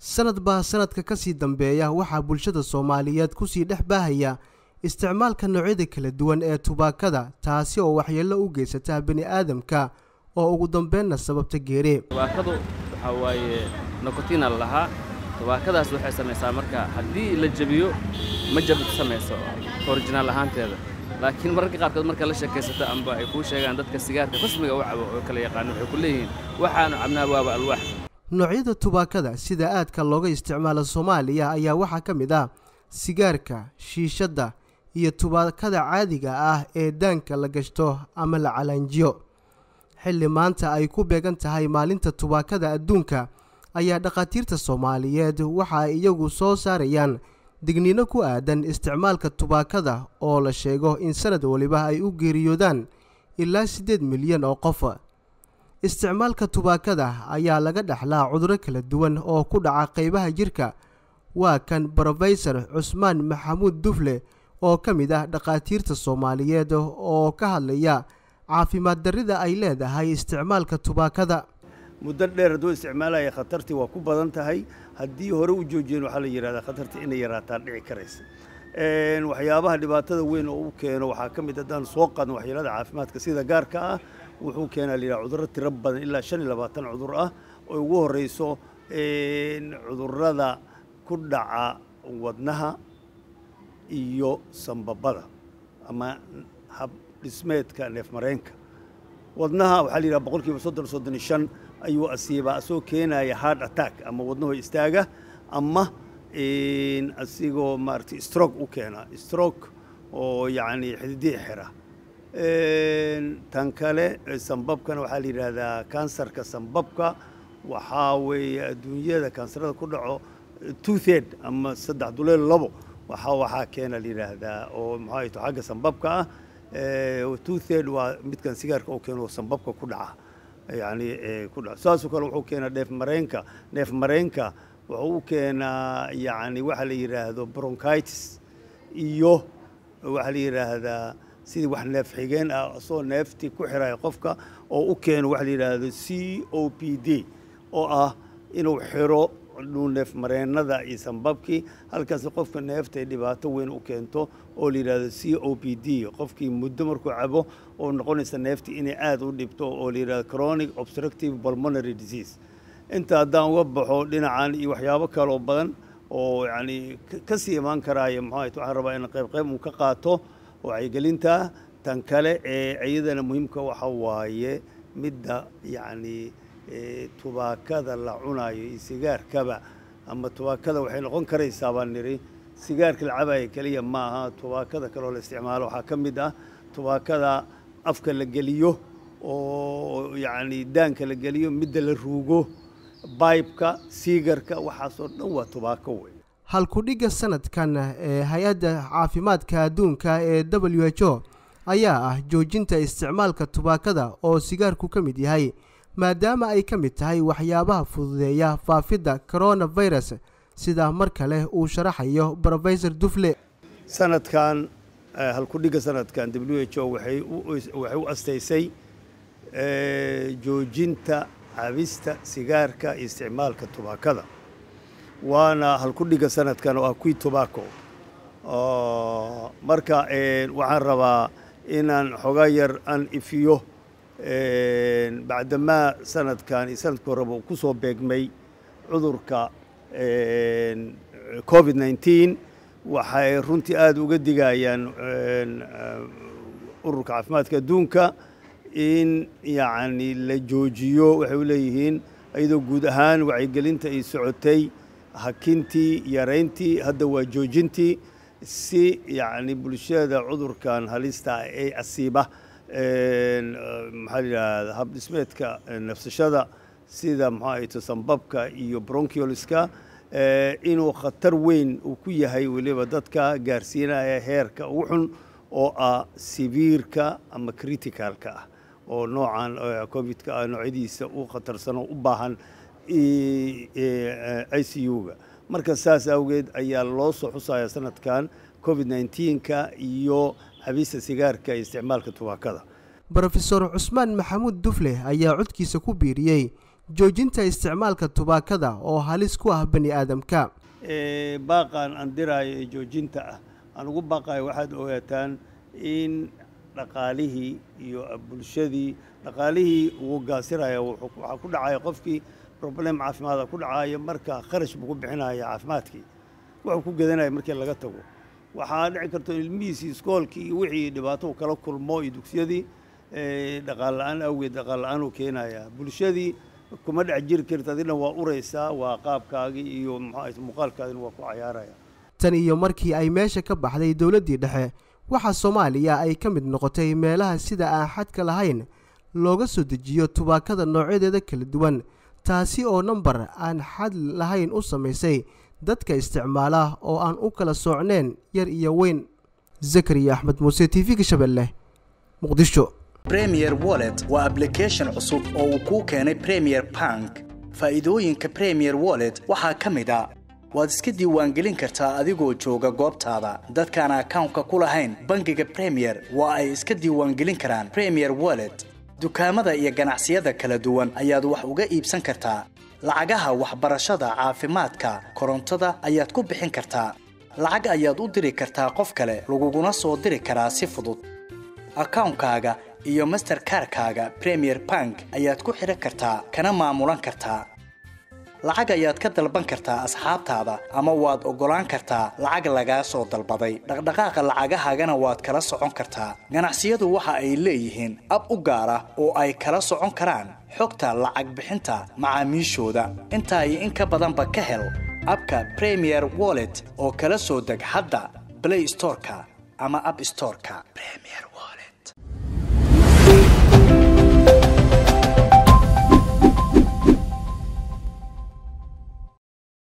sanad baa sanadka ka sii dambeeya waxaa bulshada soomaaliyeed kusii dhex baahaya isticmaalka noocyada kala duwan ee tubaakada taasi oo waxyeello u geysata bini aadamka oo ugu dambeynna sababta geere tubaakadu waxaa waaye nokotina la lahaa tubaakadaas waxay samaysaa marka haddii la jebiyo ma jabid samayso orijinaal ahaanteeda laakiin mararka qaarkood marka la sheekaysato amba ay kuu sheegaan dadka sigaarka rasmiga u cabo oo kala yaqaano waxay ku leeyihiin waxaanu cabnaa waaba alwaax noocyada tubaakada sida aadka looga isticmaalo soomaaliya ayaa waxaa ka mid ah sigaarka shiishadda iyo tubaakada caadiga ah ee daanka la gashto ama la calaanjiyo xilli maanta ay ku beegan tahay maalinta tubaakada adduunka ayaa dhakhaatiirta soomaaliyeed waxa ay iyagu soo saarayaan digniino ku aadan isticmaalka tubaakada oo la sheego in sanad waliba ay u geeriyoodaan ilaa siddeed milyan oo qof isticmaalka tubaakada ayaa laga dhexlaa cudurro kala duwan oo ku dhaca qaybaha jirka waa kan brofesor cusmaan maxamuud dufle oo ka mid ah dhakhaatiirta soomaaliyeed oo ka hadlaya caafimaad darrida ay leedahay isticmaalka tubaakada muddo dheer hadduu isticmaalaya khatartii waa ku badan tahay haddii hore u joojiyeen waxaa la yidhahdaa khatartii inay yaraataan dhici karaysa waxyaabaha dhibaatada weyn oo u keeno waxaa ka mid haddaan soo qaadno waxyeelada caafimaadka sida gaarka ah wuxuu keenaa la yidhaha cudurro tiro badan ilaa shan iyo labaatan cudur ah oo ugu horreyso cudurrada ku dhaca wadnaha iyo sambabada ama hab dhismeedka neefmareenka wadnaha waxaa la yidhaha boqol kiiba soddon soddon iyo shan ayuu asiibaa asoo keenaya hard attack ama wadnaho istaaga ama asigoo maaragtay stroke u keena stroke oo yacni xididii xira tan kale sambabkana waxaa la yidhaahdaa kansarka sambabka waxaa weeye adduunyada kansarada ku dhaco two third ama saddex duleel labo waxaa waxaa keena la yidhaahdaa oo maxaa to xagga sambabka ah two third waa midkan sigaarka oo keeno sambabka ku dhaca yani ku dhaca saasoo kale wuxuu keenaa dheef mareenka neef mareenka wuxuu u keenaa yani waxa la yidhaahdo bronchitis iyo waxaa la yidhaahdaa sidii wax neef xigeen ah asoo neeftii ku xiraya qofka oo u keeno waxa la yidhaahdo c o p d oo ah inuu xiro neef mareennada iyo sambabkii halkaas qofka neefta ay dhibaato weyn u keento oo la yidhahdo c o p d qofkii muddo markuu cabo oo noqonaysa neeftii inay aada u dhibto oo la yidhahdo chronic obstructive pulmonary disease inta haddaan uga baxo dhinacan iyo waxyaabo kaloo badan oo yacni ka sii imaan karaayo maxaa waxaan rabaa in qayb qayb uu ka qaato wacyigelinta tan kale ee iyadana muhiimka waxa waaye midda yacni tubaakada la cunayo iyo sigaarkaba ama tubaakada waxay noqon karaysaa baan nidhi sigaarka la cabaya keliya ma aha tubaakada kaleoo la isticmaalo waxaa ka mid ah tubaakada afka la geliyo oo yacni daanka la geliyo midda la ruugo baybka siigarka waxaasoo dhan waa tubaako wey halkudhigga sanadkan ee hay-adda caafimaadka adduunka ee w h o ayaa ah joojinta isticmaalka tubaakada oo sigaarku ka mid yahay maadaama ay ka mid tahay waxyaabaha fududeeya faafidda coronavirus sida mar kale uu sharaxayo brofesor dufle sanadkan halkudhigga sanadkan w h o waxay u astaysay joojinta cabista sigaarka iyo isticmaalka tubaakada waana halkudhigga sanadkan oo ah qui tobacco marka waxaan rabaa inaan xogaa yar aan ifiyo bacdamaa sanadkan iyo sanadka horeba uu ku soo beegmay cudurka covid nneteen waxay runtii aada uga digayaan ururka caafimaadka adduunka in yacni la joojiyo waxay u leeyihiin iyadoo guud ahaan wacyigelinta ay socotay hakintii yarayntii hadda waa joojintii si yacni bulshada cudurkan halista ah ee asiiba maxaa la yidhahda hab dhismeedka nafsashada sida maxaa ayto sambabka iyo bronchioliska inuu khatar weyn uu ku yahay weliba dadka gaarsiinaya heerka ugu xun oo ah siviirka ama criticalka ah oo noocan covidka ah noocyadiisa u khatarsano u baahan i c u-ga marka saas awgeed ayaa loo soo xusaya sanadkan covid nneteen-ka iyo cabista sigaarka iyo isticmaalka tubaakada brofesor cusmaan maxamuud dufle ayaa codkiisa ku biiriyey joojinta isticmaalka tubaakada oo halis ku ah bani aadamka baaqaan aan diraayo ee joojinta ah aan ugu baaqayo waxaad ogaataan in dhaqaalihii iyo bulshadii dhaqaalihii ugu gaasiraya waxaa ku dhacaya qofkii problem caafimaada ku dhacaya marka kharash buu ku bixinaya caafimaadkii wuxuu ku gadanaya markii laga tago waxaa dhici karto ilmihiisii iskoolkii iyo wixii dhibaato u kala kulmo iyo dugsiyadii dhaqaal la-aan awgeed dhaqaal la-aan uu keenaya bulshadii kuma dhex jiri karta adina waa uraysaa waa qaabkaagii iyo muxuu muuqaalkaadina waa ku cayaaraya tan iyo markii ay meesha ka baxday dowladdii dhexe waxaa soomaaliya ay ka mid noqotay meelaha sida aan xadka lahayn looga soo dejiyo tubaakada noocyadeeda kala duwan taasi oo nambar aan xad lahayn u samaysay dadka isticmaala oo aan u kala soocneen yar iyo weyn zakariya axmed muuse t v-ga shabeelle muqdisho premier wallet waa ablication cusub oo uu kuu keenay premier bank faa'iidooyinka premier wallet waxaa ka mid a waad iska diiwaangelin kartaa adigoo jooga goobtaada dadkaan akawnka ku lahayn bangiga premier waa ay iska diiwaangelin karaan premier wallet dukaamada iyo ganacsiyada kala duwan ayaad wax uga iibsan kartaa lacagaha waxbarashada caafimaadka korontada ayaad ku bixin kartaa lacag ayaad u diri kartaa qof kale laguguna soo diri karaa si fudud akawnkaaga iyo masterkarkaaga premier bank ayaad ku xidhan kartaa kana maamulan kartaa lacag ayaad ka dalban kartaa asxaabtaada ama waad oggolaan kartaa lacag lagaa soo dalbaday dhaqdhaqaaqa lacagahaagana waad kala socon kartaa ganacsiyadu waxa ay leeyihiin ab u gaar ah oo ay kala socon karaan xogta lacag bixinta macaamiishooda intaa iyo in ka badanba ka hel abka premier wallet oo kala soo deg hadda blay storeka ama ab storeka